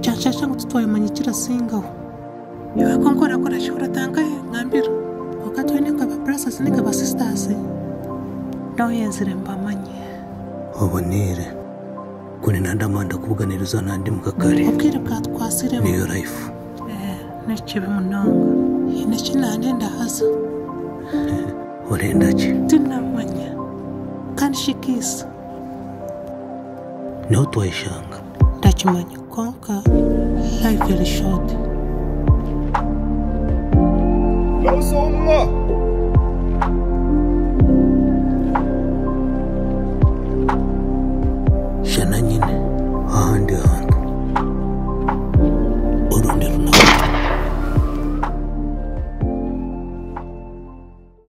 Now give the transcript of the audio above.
cyangwa tutwaye manyikira singaho niba ko ngora ko rashobora tangahe mwambira wakati wene nkaba brasas n'ikaba sistasi naho yenzire mbamanye ubonere kuri nandamanda kubuganiriza nandi mu kakari ubwire bwa twasiremo niyo rayifu nekibi munonga ineki nane ndahaza urenda ki tinamanya kanshikisa niho twayishanga ndakimanya konka live very short Rausumwa!